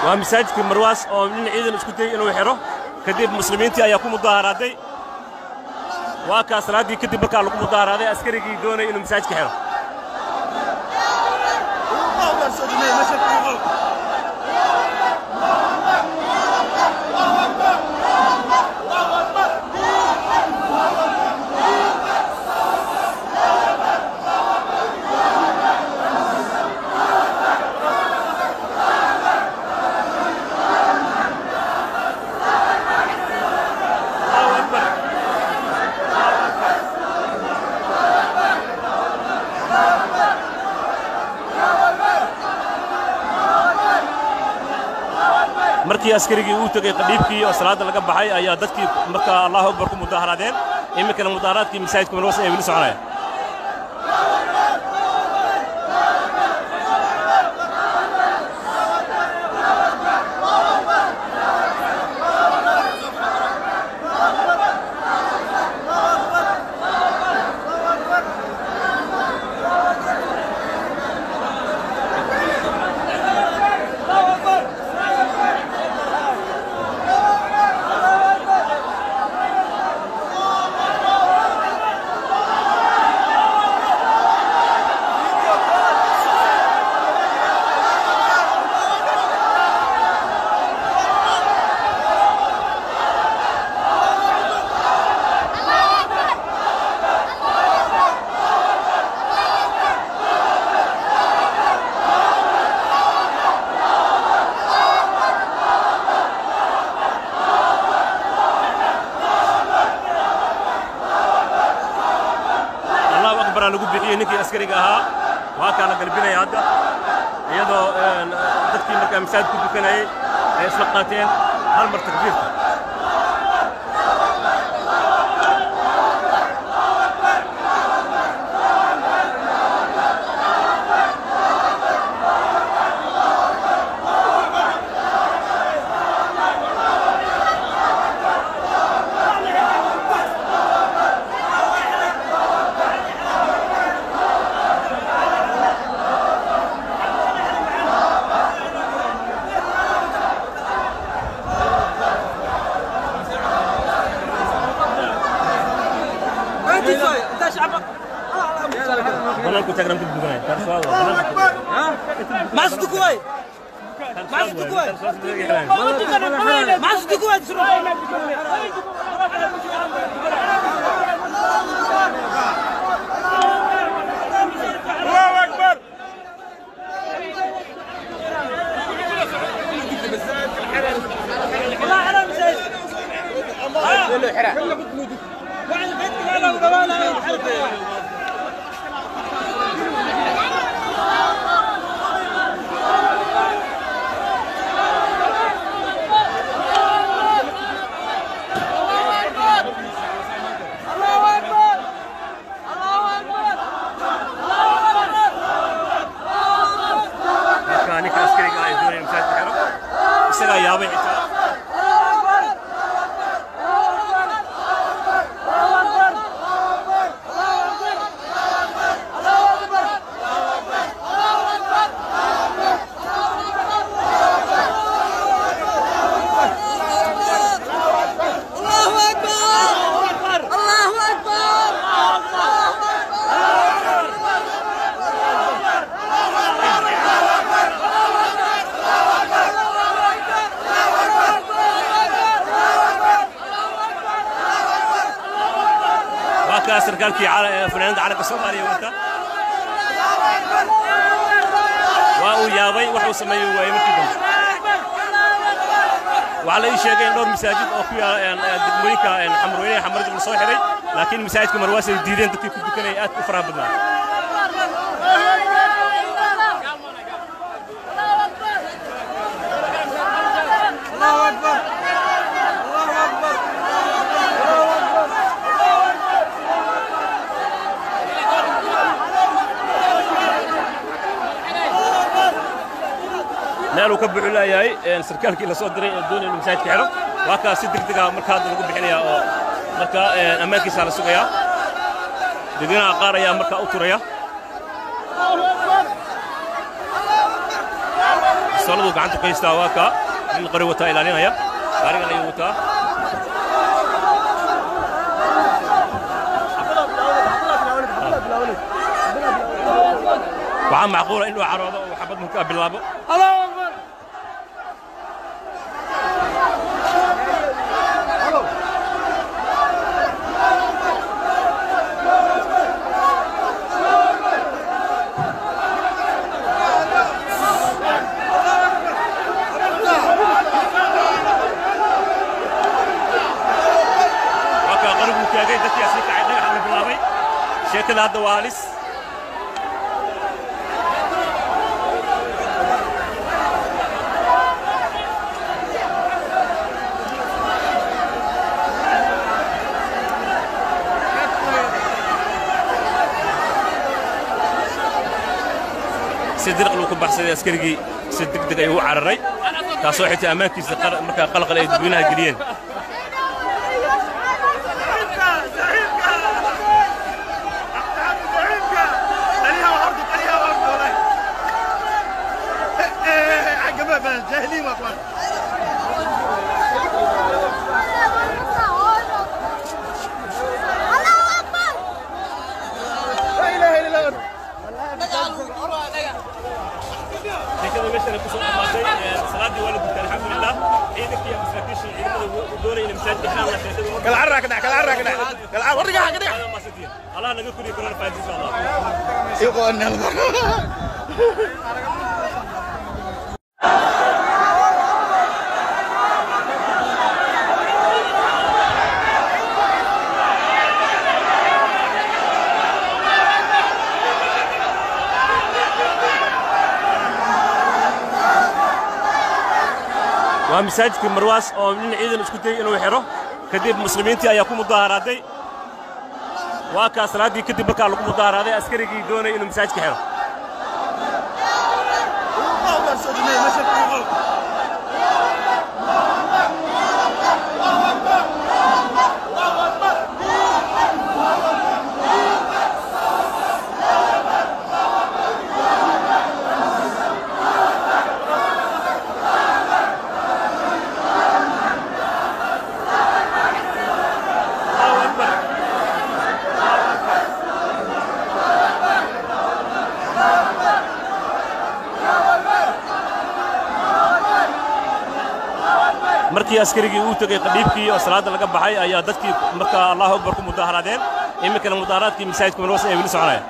waa masaajidka marwaas oo nin ciidan isku dayey inuu xidho kadib muslimiintii ayaa ku mudaharaaday waa kaa salaaddii kadib markaa lagu mudaharaaday askarigii doonaya inuu masaajidka xidho markii askarigii uu tegey qadhiibkii oo salaadda laga baxay ayaa dadkii markaa allahu akbar ku mudaharaadeen iminkana mudaharaadkii masaajidka marwas ay weli soconayaan allahu akbaraa lagu bixiyey ninkii askariga ahaa waa kaa la galbinaya hadda iyadoo een, dadkii markaa masaajid ku dukanayey ay isla qaateen hal mar takbiirta banaanku taagnan ku dukanaya taarsuwaada Masuk tu kuai. Masuk tu kuai. Masuk tu kuai suruh. الله على مساجد. كله حرام. بعد فتك على وقوانا الله أكبر الله أكبر markaa ninka askariga ah ee doonaya in masaajidka xidho isagaa yaabay xitaa الله أكبر الله أكبر waa kaa sarkaalkii cala- ee fanaanada calanka soomaaliya wata waa uu yaabay waxuu sameeyey waayey markii dambe waxaa la ii sheegay in dhowr masaajid oo ku yaala een, ee, degmooyinka een, xamarweynaha xamarada la soo xidhay laakiin masaajidka marwaas ay diideen dadkii ku dukanaya aad u faraha badnaa الله أكبر الله أكبر meel uu ka buuxu leeyahay een, sarkaalkii la soo diray ee doonaya inuu masaajidka xidho waa kaa si degdeg ah markaa hadda lagu bixinaya oo markaa een, ammaankiisaa la sugayaa dadweynaha qaar ayaa markaa u turaya bistooladu gacanta ku haystaa waa kaa nin qori wataa ilaalinaya gaarigan ayuu wataa waxaa macquula inuu caroodo oo xabad markaa bilaabo waa kaa qoriguu taagay dadkii asii kacay dhagaxa la bilaabay sheekada hadda waa halis si dirq luu ku baxsaday askarigii si degdeg ayuu u cararay taasoo xitaa ammaankiisa qal- markaa qalqal ay dadweynaha geliyeen جاهلين واخوان لا اله الا الله sheekada meeshana ku soo dhammaatay salaadii waa la gutay alxamdulilah ciidankii iyo masaakiishii ciidamada doonayna masaajidka xiraan la sheekada قال عراك دع قال عراك دع قال عراك ورقها كده allah naga koriyo korona faadi insha allah يقول waa masaajidkii marwaas oo nin ciidan isku dayey inuu xidho kadib muslimiintii ayaa ku mudaharaaday waa kaa salaaddii kadib markaa lagu mudaharaaday askarigii doonaya inuu masaajidka xidho markii askarigii uu tegey qadhiibkii oo salaadda laga baxay ayaa dadkii markaa allahu akbar ku mudaharaadeen iminkana mudaharaadkii masaajidka marwaas ay weli soconayaan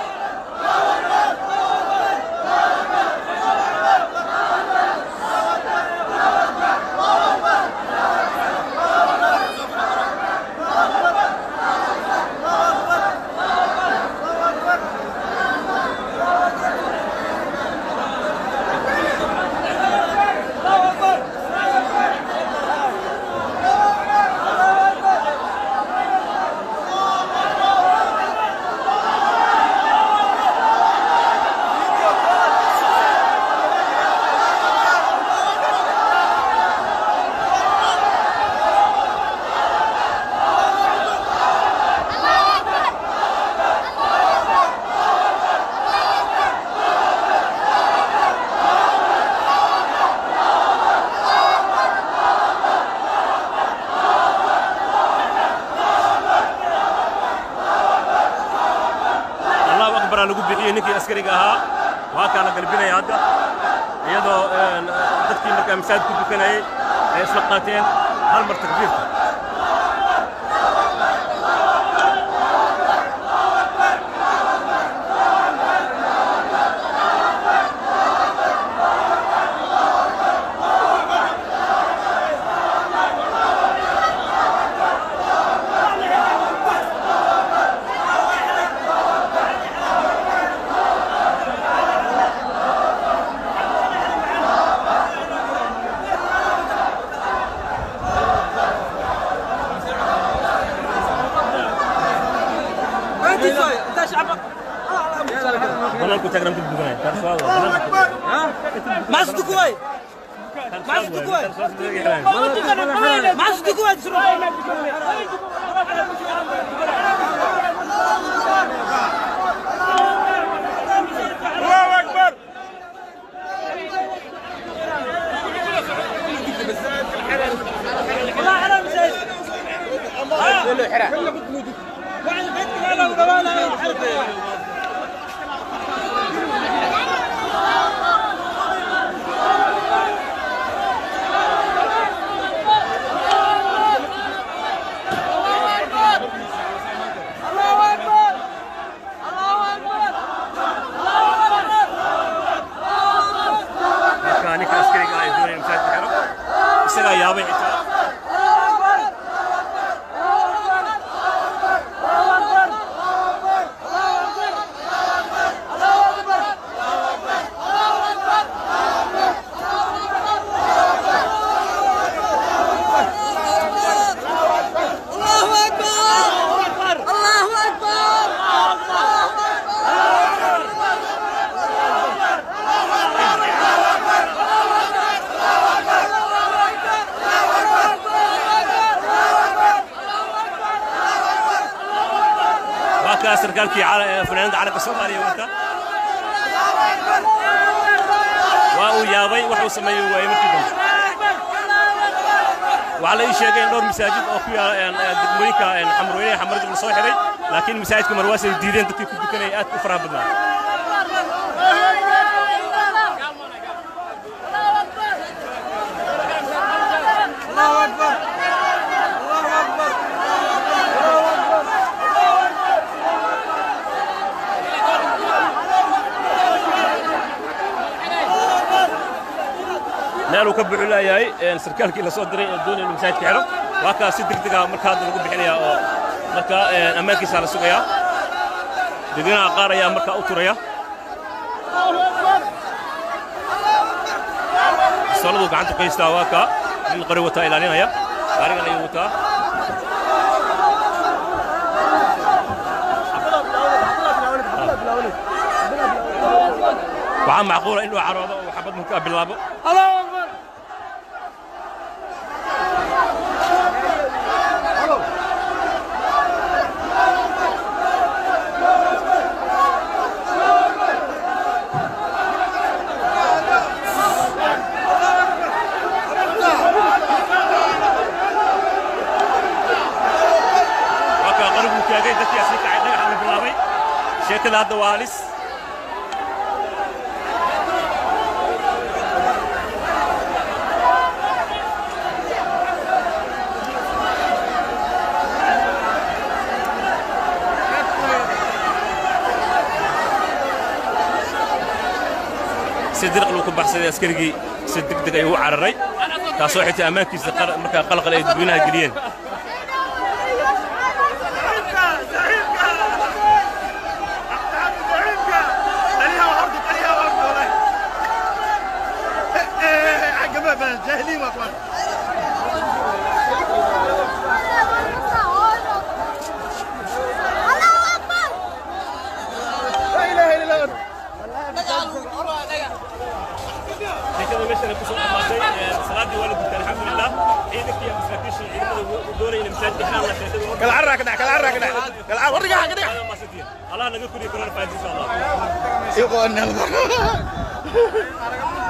allahu akbaraa lagu bixiyey ninkii askariga ahaa waa kaa la galbinaya hadda iyadoo een, dadkii markaa masaajid ku dukanayey ay isla qaateen hal mar takbiirta banaanku taagnan ku dukanaya taas waa banaanka معاش دكوي معاش دكوي معاش دكوي الله اكبر sarkaalkii fanaanada calanka soomaaliya wata waa uu yaabay waxuu sameeyey waayey markii dambe waxaa la ii sheegay in dhowr masaajid oo ku yaala degmooyinka xamrweynaha xamarada la soo xidhay laakiin masaajidka marwaas ay diideen dadkii ku dukanaya aad u faraha badnaa الله أكبر الله أكبر الله أكبر meel uu ka buuxu leeyahay sarkaalkii la soo diray ee doonaya inuu masaajidka xidho waa kaas si degdega marka hadda lagu bixinayaa oo marka ammaankiisaa la sugayaa dadweynaha qaar ayaa markaa u turaya soladu gacanta ku haystaa waa kaa nin qori wataa ilaalinaya gaarigan ayuu wataa waxaa macquula inuu caroodo oo xabad markaa bilaabo الله أكبر waa kaa qariguu taagay dadkii asii kacay dhagaxa la bilaabay sheekada hadda waa halis si dirq luu ku baxsaday askarigii si degdeg ayuu u cararay taasoo xitaa ammaankiisa qal- markaa qalqal ay dadweynaha geliyeen جاهلين اخوان لا اله الا الله sheekada meeshan ay ku soo dhammaatay salaadii waa la gutay alxamdulilah ciidankii iyo masaakiishii ciidamada doonaya inay masaajidka xiraan la sheekada كل عرة كده كل عرة كده كل عرة ورجع كده هذا ما سدين الله نقول كل كل فايز ان شاء الله يقول